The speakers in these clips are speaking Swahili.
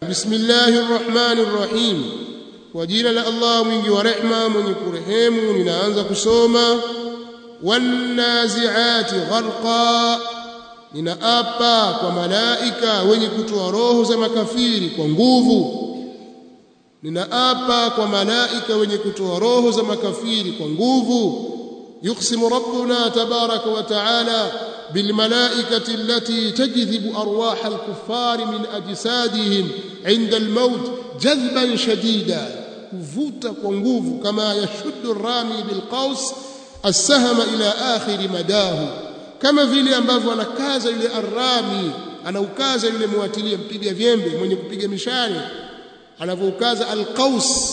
bismillahir rahmanir rahim kwa jina la Allah mwingi wa rehma mwenye kurehemu ninaanza kusoma wanaziati gharqa ninaapa kwa malaika wenye kutoa roho za makafiri kwa nguvu ninaapa kwa malaika wenye kutoa roho za makafiri kwa nguvu yuqsimu rabbuna tabaraka wa taala بالملائكة التي تجذب أرواح الكفار من أجسادهم عند الموت جذبا شديدا كفوتا كونغوف كما يشد الرامي بالقوس السهم إلى آخر مداه كما vile ambavyo anakaza yule arami anaukaza yule muatilia mpiga vyembe mwenye kupiga mishale anavyokaza alqaus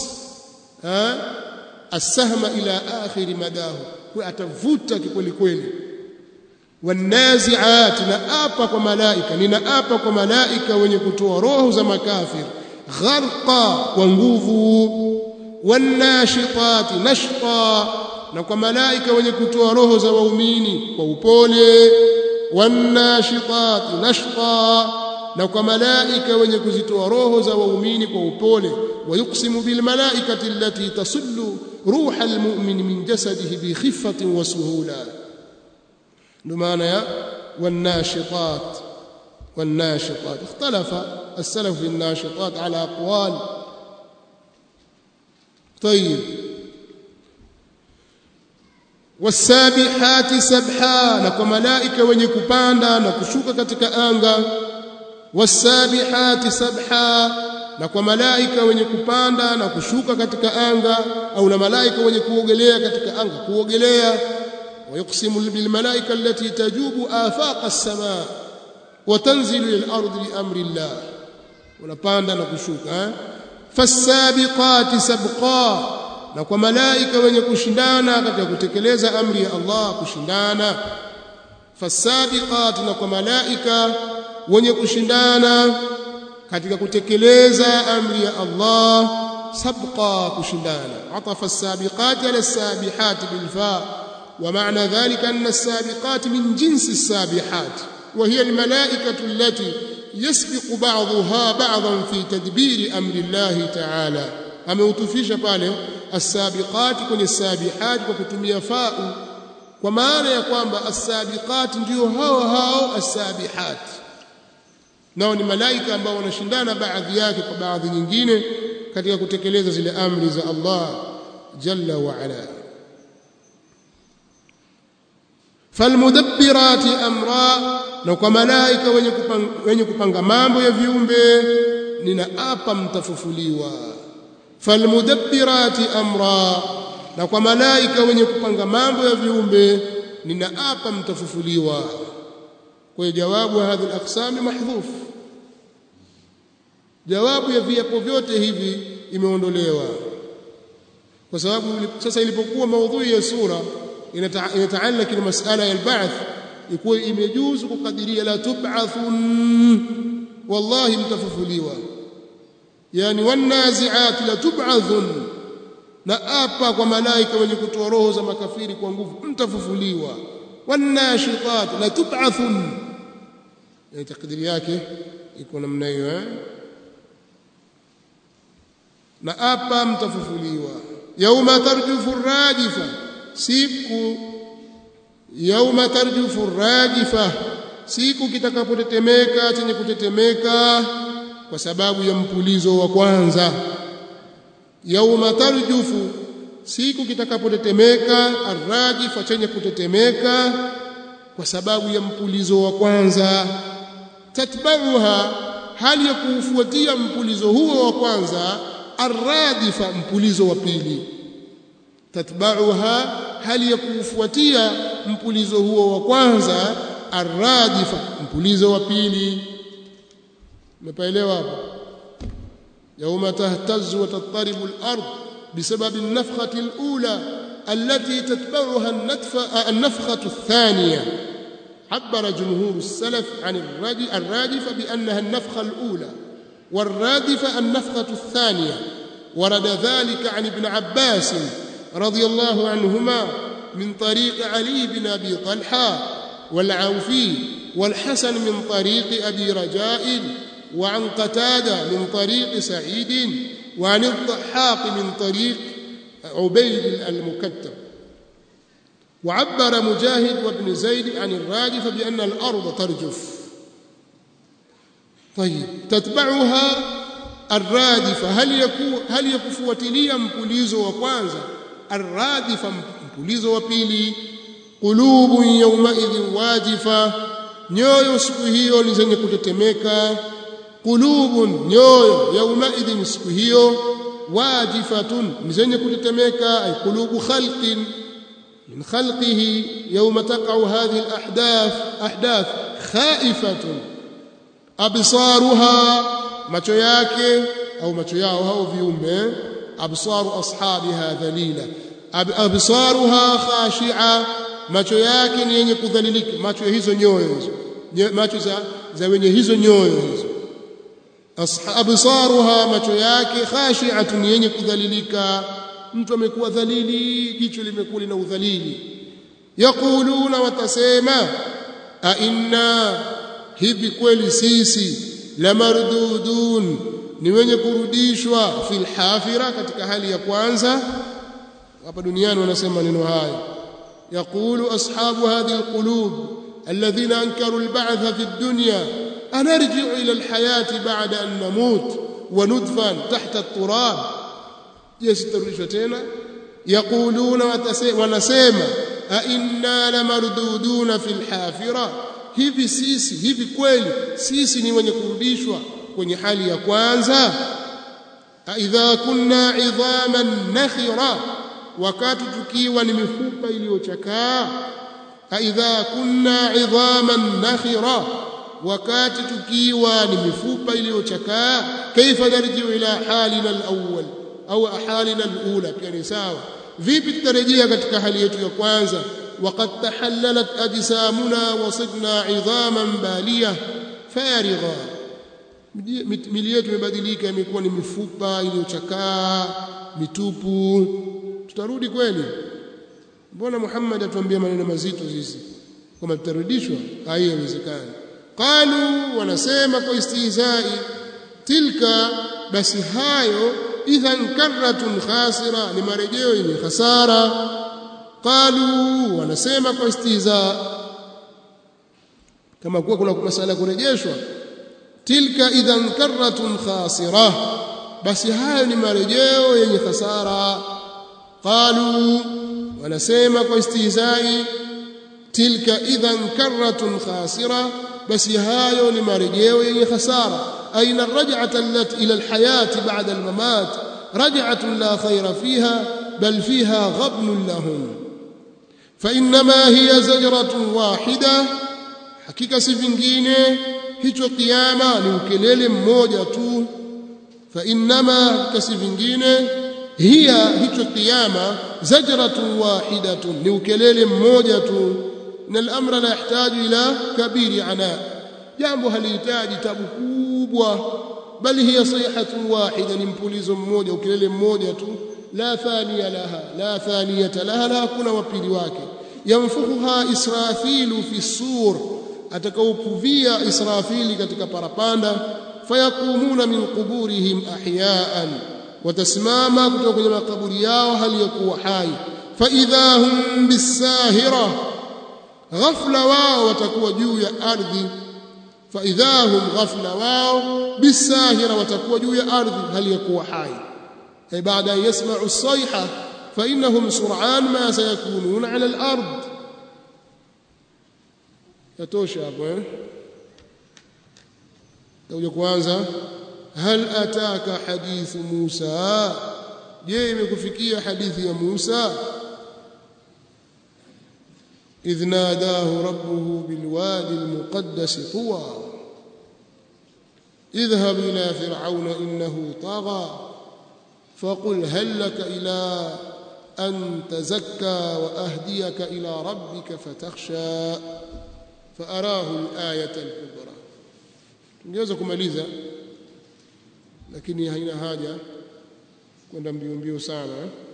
asahma ila akhir madahu kwa atavuta kikweli kweli wanaziat naapa kwa malaika ninaapa kwa malaika wenye kutoa roho za makafir gharqa kwa nguvu wanashitat nashqa na kwa malaika wenye kutoa roho za waumini kwa upole wanashitat nashqa na kwa malaika wenye kuzitoa roho za waumini kwa upole wayuqsimu bil malaikati allati tasullu ruha almu'min min jasadihi bi khiffatin wa suhula بمعنى والناشطات والناشطات اختلف السلف في الناشطات على أقوال طيب والسابحات سبحا نكو ملائكه wenye kupanda na kushuka katika anga والسابحات سبحا na kwa malaika wenye kupanda na kushuka katika anga au na malaika wenye kuogelea katika anga kuogelea ويقسم بالملائكة التي تجوب آفاق السماء وتنزل إلى الأرض لأمر الله ونباند نكشوك فالسابقات سبقا na kwa malaika wenye kushindana katika kutekeleza amri ya Allah kushindana fasabiqat na kwa malaika wenye kushindana katika kutekeleza amri ya Allah sabqa kushindana atafa as-sabiqat ala as-sabihat bil fa' ومعنى ذلك أن السابقات من جنس السابحات وهي الملائكة التي يسبق بعضها بعضا في تدبير أمر الله تعالى ameutufisha pale as-sabiqat kwenye as-sabihat kwa kutumia fa'u kwa maana ya kwamba as-sabiqat ndio hao hao as-sabihat nao ni malaika ambao wanashindana baadhi yake kwa baadhi nyingine katika kutekeleza zile amri za Allah jalla wa ala falmudabbirati amra na kwa malaika wenye kupanga, wenye kupanga mambo ya viumbe ninaapa mtafufuliwa falmudabbirati amra na kwa malaika wenye kupanga mambo ya viumbe ninaapa mtafufuliwa kwa jawabu hadhi al-aqsam mahdhuf jawabu ya viapo vyote hivi imeondolewa kwa sababu sasa ilipokuwa maudhui ya sura inataallaki na masala ya al-ba'th ikuwa imejuzu kukadiria la tub'athun wallahi mtafufuliwa yani wanazi'at la tub'athun na apa kwa malaika wenye kutoa roho za makafiri kwa nguvu mtafufuliwa wanashitat la tub'athun yani takdiri yake iko namna hiyo eh na apa mtafufuliwa yauma tarjufu rajifa siku yauma tarjufu rajifa siku kitakapotetemeka chenye kutetemeka kwa sababu ya mpulizo wa kwanza yauma tarjufu siku kitakapotetemeka arrajifa chenye kutetemeka kwa sababu ya mpulizo wa kwanza tatbauha hali ya kuufuatia mpulizo huo wa kwanza arradifa mpulizo wa pili tatbauha hali ya kuufuatia mpulizo huo wa kwanza arradifa mpulizo wa pili umepaelewa hapo يوم تهتز وتضطرب الأرض بسبب النفخة الأولى التي تتبعها النفخة الثانية عبر جمهور السلف عن الرادفة بأنها النفخة الأولى والرادفة النفخة الثانية ورد ذلك عن ابن عباس رضي الله عنهما من طريق علي بن أبي طلحة والعوفي والحسن من طريق أبي رجاء وعن قتادة من طريق سعيد وعن الضحاك من طريق عبيد المكتب وعبر مجاهد وابن زيد عن الراجف بأن الأرض ترجف طيب تتبعها الرادفة هل يكون هل يكفوتليا mpulizo wa kwanza الرادفة mpulizo wa pili qulubun yawmaidhin wajifa nyoyo siku hiyo ni zenye kutetemeka qulubun nyoyo yawmaidhin siku hiyo wajifatun ni zenye kutetemeka ay qulubu khalqin min khalqihi yawma taqa'u hadhihi al-ahdath ahdath khaifatun absaruha macho yake au macho yao hao viumbe absaru ashabiha dhalila absaruha khashi'a macho yake ni yenye kudhalilika macho ya hizo nyoyo hizo macho za, za wenye hizo nyoyo hizo absaruha macho yake khashi'atun yenye kudhalilika mtu amekuwa dhalili jicho limekuwa lina udhalili yaquluna watasema a inna hivi kweli sisi la mardudun ni wenye kurudishwa fil hafira katika hali ya kwanza hapa duniani wanasema neno haya yaqulu ashabu hadhihi alqulub alladhina ankaru alba'th fi ad-dunya anarji'u ila alhayati ba'da an namut wa nudfan tahta at-turab je sitarudishwa tena yaquluna wanasema a inna la marduduna fil hafira hivi sisi hivi kweli sisi ni wenye kurudishwa kwenye hali ya kwanza idha kunna idhaman nakhira wakati tukiwa ni mifupa iliyochakaa idha kunna idhaman nakhira wakati tukiwa ni mifupa iliyochakaa kaifa narjiu ila halina alawwal au halina alula pia ni sawa vipi tutarejea katika hali yetu ya kwanza وقد تحللت أجسامنا وصرنا عظاما بالية فارغة mili yetu imebadilika imekuwa ni mifupa iliyochakaa mitupu tutarudi kweli mbona Muhammad atuambia maneno mazito sisi kama tutarudishwa haiwezekani qalu wanasema kwa istihzai tilka basi hayo idhan karratun khasira ni marejeo yenye hasara qalu wanasema kwa istihza kama kuwa kuna masala kurejeshwa tilka idhan karratun khasira basi hayo ni marejeo yenye hasara qalu wanasema kwa istihzai tilka idhan karratun khasira basi hayo ni marejeo yenye hasara aina raj'ata allati ila alhayati ba'da almamat raj'atun la khayra fiha bal fiha ghabnun lahum فإنما هي زجرة واحدة hakika si vingine hicho kiyama ni ukelele mmoja tu fa innama hakika si vingine hiya hicho kiyama zajratun wahidatun ni ukelele mmoja tu na al-amra la yahtaju ila kabiri ana jambo halihitaji tabu kubwa bali hiya sayhatun wahida ni mpulizo mmoja ukelele mmoja tu la thaniya laha la thaniyata laha la hakuna wapili wake yamfuhuha israfilu fi sur atakaupuvia israfili katika parapanda fayakumuna min quburihim ahyaan watasimama kutoka kwenye makaburi yao hali ya kuwa hai faidha hum bisahira ghafla wao watakuwa juu ya ardhi faidha hum ghafla wao bisahira watakuwa juu ya ardhi hali ya kuwa hai ay baada an yasma'u as-sayha فإنهم سرعان ما سيكونون على الأرض يتوشى hapo Tauja kwanza hal ataka hadithu Musa je imekufikia hadithi ya Musa idh nadahu rabbuhu bilwadi almuqaddas tuwa اذهب إلى فرعون إنه طغى فقل هل لك إلى أن تزكى وأهديك إلى ربك فتخشى فأراه الآية الكبرى tungeweza kumaliza lakini haina haja kwenda mbio mbio sana